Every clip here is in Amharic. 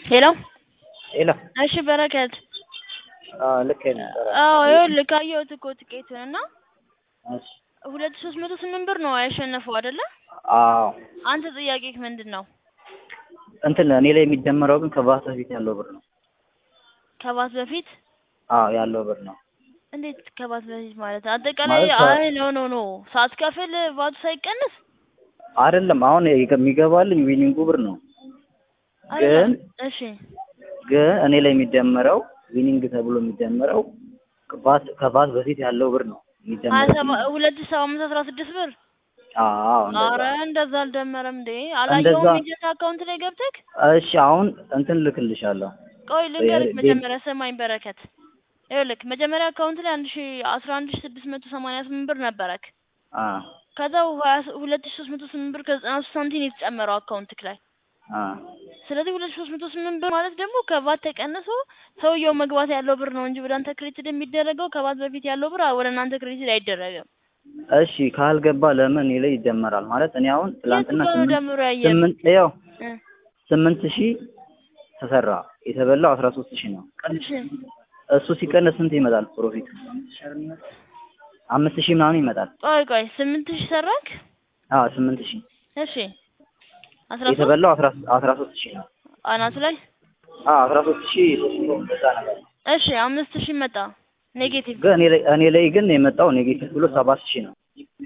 ሄሎ ሄሎ እሺ በረከት አዎ ልክ ነበር። አዎ ይኸውልህ ካየሁት እኮ ትኬቱን እና እሺ ሁለት ሶስት መቶ ስምንት ብር ነው ያሸነፈው አይደለ? አዎ አንተ ጥያቄህ ምንድን ነው? እንትን እኔ ላይ የሚደመረው ግን ከቫት በፊት ያለው ብር ነው። ከባት በፊት አዎ ያለው ብር ነው። እንዴት ከባት በፊት ማለት አጠቃላይ ማለት ከ- አይ ኖ ኖ ኖ ሳትከፍል ቫቱ ሳይቀንስ አይደለም አሁን የሚገባልኝ ዊኒንጉ ብር ነው። ግን እሺ ግን እኔ ላይ የሚደመረው ዊኒንግ ተብሎ የሚደመረው ከቫት ከቫት በፊት ያለው ብር ነው ሀያ የሚደመረው። ሰባ ሁለት ሺህ ሰባት መቶ አስራ ስድስት ብር አዎ አረ እንደዛ። እንደዛ አልደመረም እንዴ አላየውም እንደዛ- ኤጀንት አካውንት ላይ ገብተህ እሺ አሁን እንትን ልክልሻለሁ። ቆይ ልንገርህ ዴ- መጀመሪያ ስማኝ በረከት ይኸውልህ መጀመሪያ አካውንት ላይ አንድ ሺ አስራ አንድ ሺ ስድስት መቶ ሰማንያ ስምንት ብር ነበረክ አ ከዛ ሀያ ሶ- ሁለት ሺ ሶስት መቶ ስምንት ብር ከዘጠና ሶስት ሳንቲም የተጨመረው አካውንትክ ላይ አ ስለዚህ ሁለት ሺ ሶስት መቶ ስምንት ብር ማለት ደግሞ ከቫት ተቀንሶ ሰውየው መግባት ያለው ብር ነው እንጂ ወደ አንተ ክሬዲት የሚደረገው ከቫት በፊት ያለው ብር ወደ እናንተ ክሬዲት አይደረግም። እሺ ካልገባ ለምን እኔ ላይ ይደመራል? ማለት እኔ አሁን ትላንትና የቱ ጋር ነው ስምንት ደምሮ ያየህ? ስምንት ያው እ ስምንት ሺህ ተሰራ የተበላው አስራ ሶስት ሺህ ነው። እሺ እሱ ሲቀነስ ስንት ይመጣል ፕሮፊት? አምስት ሺህ ምናምን ይመጣል። ቆይ ቆይ ስምንት ሺህ ሰራክ? አዎ ስምንት ሺህ እሺ አስራ ሶስት የተበላው አስራ አስራ ሶስት ሺህ ነው። አናቱ ላይ አዎ አስራ ሶስት ሺህ ሶስት መቶ እንደዛ ነገር ነው። እሺ አምስት ሺህ መጣ ኔጌቲቭ ግን እኔ ላይ እኔ ላይ ግን የመጣው ኔጌቲቭ ብሎ ሰባት ሺህ ነው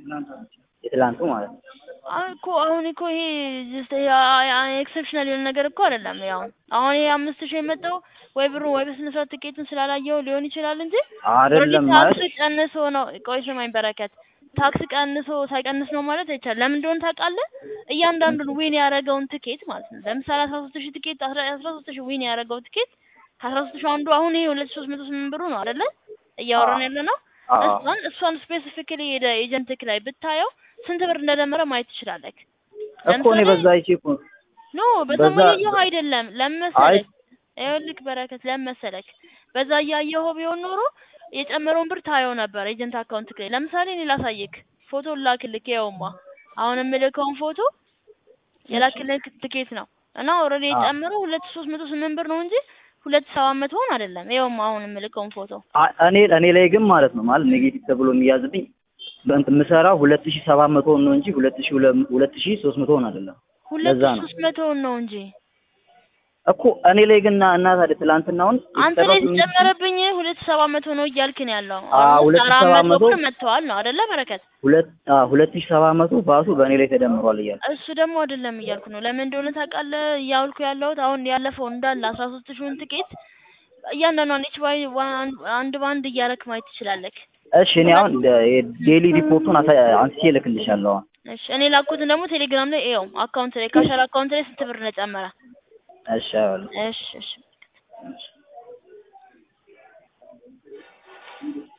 የትላንቱ ማለት ነው። አይ እኮ አሁን እኮ ይሄ ጀስት ኤክሰፕሽናል የሆነ ነገር እኮ አይደለም። ያው አሁን ይሄ አምስት ሺህ የመጣው ወይ ብሩ ወይ በስነ ስርዓት ትኬቱን ስላላየው ሊሆን ይችላል እንጂ አይደለም ኦልሬዲ ማለት ታክስ ቀንሶ ነው። ቆይ ስማኝ በረከት፣ ታክስ ቀንሶ ሳይቀንስ ነው ማለት አይቻልም። ለምን እንደሆነ ታውቃለህ? እያንዳንዱን ዊን ያደረገውን ትኬት ማለት ነው። ለምሳሌ አስራ ሶስት ሺህ ትኬት አስራ አስራ ሶስት ሺህ ዊን ያደረገው ትኬት ከአስራ ሶስት ሺህ አንዱ አሁን ይሄ ሁለት ሺህ ሶስት መቶ ስምንት ብሩ ነው አይደለ? እያወራን ያለ ነው። አዎ እሷን እሷን ስፔሲፊካሊ ሄደ ኤጀንትክ ላይ ብታየው ስንት ብር እንደደመረ ማየት ትችላለህ። እኮ እኔ በዛ አይቼ እኮ ኖ በዛም በዛ- እያየሁ አይደለም። ለምን አይ መሰለክ? ይኸውልህ በረከት ለምን መሰለክ? በዛ እያየኸው ቢሆን ኖሮ የጨመረውን ብር ታየው ነበር ኤጀንት አካውንት ላይ። ለምሳሌ እኔ ላሳይክ፣ ፎቶ ላክልክ። ይኸውማ አሁን የምልከውን ፎቶ የላክልክ ትኬት ነው እና ኦልሬዲ አዎ። የጨመረው ሁለት ሺህ ሶስት መቶ ስምንት ብር ነው እንጂ ሁለት ሺህ ሰባት መቶውን አይደለም። ይኸውማ አሁን የምልከውን ፎቶ አ- እኔ እኔ ላይ ግን ማለት ነው ማለት ኔጌቲቭ ተብሎ የሚያዝብኝ በእንትን የምሰራው ሁለት ሺህ ሰባት መቶውን ነው እንጂ ሁለት ሺህ ሁለ- ሁለት ሺህ ሶስት መቶውን አይደለም። ሁለት ለዛ ሺህ ነው ሶስት መቶውን ነው እንጂ እኮ እኔ ላይ ግን እና እና ታዲያ ትላንትናውን አንተ ላይ የተሰራው የተጨመረብኝ ሁለት ሺህ ሰባት መቶ ነው እያልክ ነው ያለው። አዎ፣ አሁን ሁለት ሺህ አራት ሰባት መቶ መቶ ብር መጥተዋል ነው አይደለ በረከት? ሁለት አዎ ሁለት ሺህ ሰባት መቶ ባሱ በእኔ ላይ ተደምሯል እያለ እሱ ደግሞ አይደለም እያልኩ ነው። ለምን እንደሆነ ታውቃለህ? እያልኩ ያለሁት አሁን ያለፈው እንዳለ አስራ ሶስት ሺውን ትኬት እያንዳንዷን ኢች ባይ ዋን አንድ በአንድ እያረክ ማየት ትችላለህ። እሺ እኔ አሁን ዴሊ ሪፖርቱን አሳ- አንስቼ እልክልሻለሁ አሁን እሺ እኔ ላኩትን ደግሞ ቴሌግራም ላይ ይኸው አካውንት ላይ ካሸር አካውንት ላይ ስንት ብር ነው ጨመረ? እሺ አሁን እሺ እሺ